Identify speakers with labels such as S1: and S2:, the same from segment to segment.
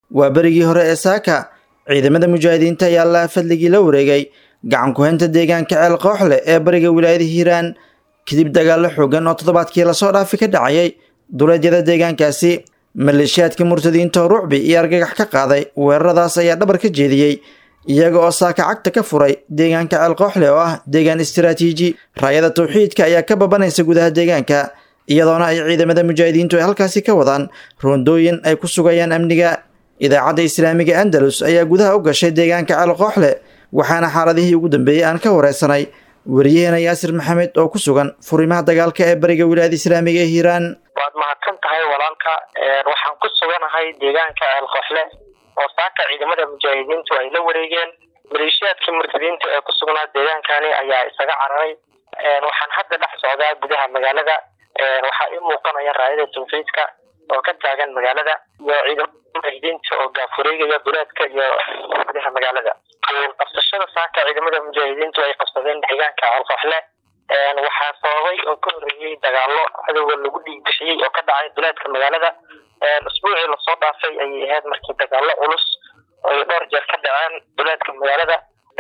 S1: waa berigii hore ee saaka ciidamada mujaahidiinta ayaa allaha fadligii la wareegay gacan ku-haynta deegaanka ceel kooxle ee bariga wilaayada hiiraan kadib dagaallo xoogan oo toddobaadkii lasoo dhaafi ka dhacayay duleedyada deegaankaasi maleeshiyaadka murtadiinta oo rucbi iyo argagax ka qaaday weeraradaas ayaa dhabar ka jeediyey iyaga oo saaka cagta ka furay deegaanka ceel kooxle oo ah deegaan istiraatiiji raayada tawxiidka ayaa ka babanaysa gudaha deegaanka iyadoona ay ciidamada mujaahidiintu ay halkaasi ka wadaan roondooyin ay ku sugayaan amniga idaacadda islaamiga andalus ayaa gudaha u gashay deegaanka ceel kooxle waxaana xaaladihii ugu dambeeyey aan ka wareysanay wariyaheena yaasir maxamed oo ku sugan furimaha dagaalka ee bariga wilaayada islaamiga ee hiiraan
S2: waad mahadsan tahay walaalka waxaan ku suganahay deegaanka ceel kooxle oo saaka ciidamada mujaahidiintu ay la wareegeen maleeshiyaadkii murtadiinta ee ku sugnaa deegaankani ayaa isaga cararay waxaan hadda dhex socdaa gudaha magaalada waxaa ii muuqanaya raayada tawxiidka oo ka taagan magaalada iyo ciidamada mujaahidiinta oo gaafureegaya duleedka iyo gudaha magaalada qabsashada saaka ciidamada mujaahidiintu ay qabsadeen deegaanka alkooxle waxaa sababay oo ka horreeyey dagaalo cadowga lagu dhiig bixiyey oo ka dhacay duleedka magaalada usbuucii lasoo dhaafay ayay ahayd markii dagaalo culus ay dhowr jeer ka dhaceen duleedka magaalada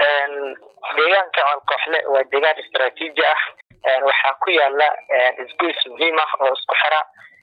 S2: deegaanka alkooxle waa deegaan istaraatiiji ah waxaa ku yaala isgoys muhiim ah oo isku xira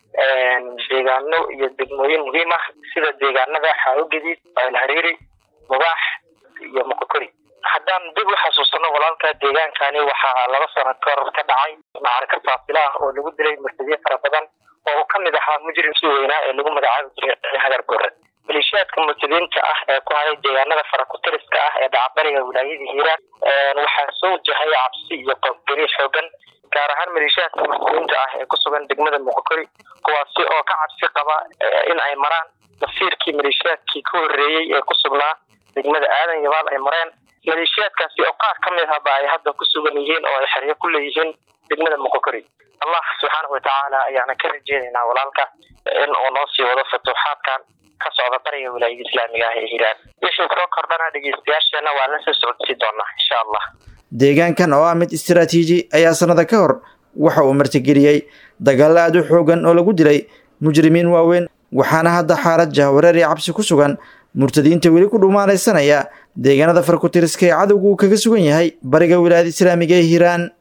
S2: deegaano iyo degmooyin muhiim ah sida deegaanada xaawogadiid alhariiri mubaax iyo mokokori haddaan dib u xasuusano walaalka deegaankani waxaa laba sano kahor ka dhacay macarka faasila ah oo lagu dilay murtadiye fara badan oo uu kamid ahaa mujrimkii weynaa ee lagu magacaabi jiray hagar gore maleeshiyaadka murtadiinta ah ee ku haday deegaanada farakutiriska ah ee dhacbariga wilaayadii hiiraan waxaa soo wajahay cabsi iyo qoobgeri xoogan gaar ahaan maleeshiyaadka murtadiinta ah ee ku sugan degmada muqokori kuwaasi oo ka cabsi qaba in ay maraan masiirkii maleeshiyaadkii ka horreeyey ee ku sugnaa degmada aadan yabaal ay mareen maleeshiyaadkaasi oo qaar ka mid ahba ay hadda ku sugan yihiin oo ay xeryo ku leeyihiin degmada muqokori allah subxaanahu watacaala ayaana ka rajeynaynaa walaalka in uu noo sii wado futuuxaadkan ka socda bariga wilaayada islaamiga ah ee hiiraan wixii soo kordhana dhegeystayaasheena waa la soo socodsii doonaa insha allah
S1: deegaankan oo ah mid istiraatiiji ayaa sanada ka hor waxa uu martigeliyey dagaalo aad u xoogan oo lagu dilay mujrimiin waaweyn waxaana hadda xaalad jahwareer iyo cabsi ku sugan murtadiinta weli ku dhuumaalaysanaya deegaanada farkutiriska ee cadowgu uu kaga sugan yahay bariga wilaayada islaamiga ee hiiraan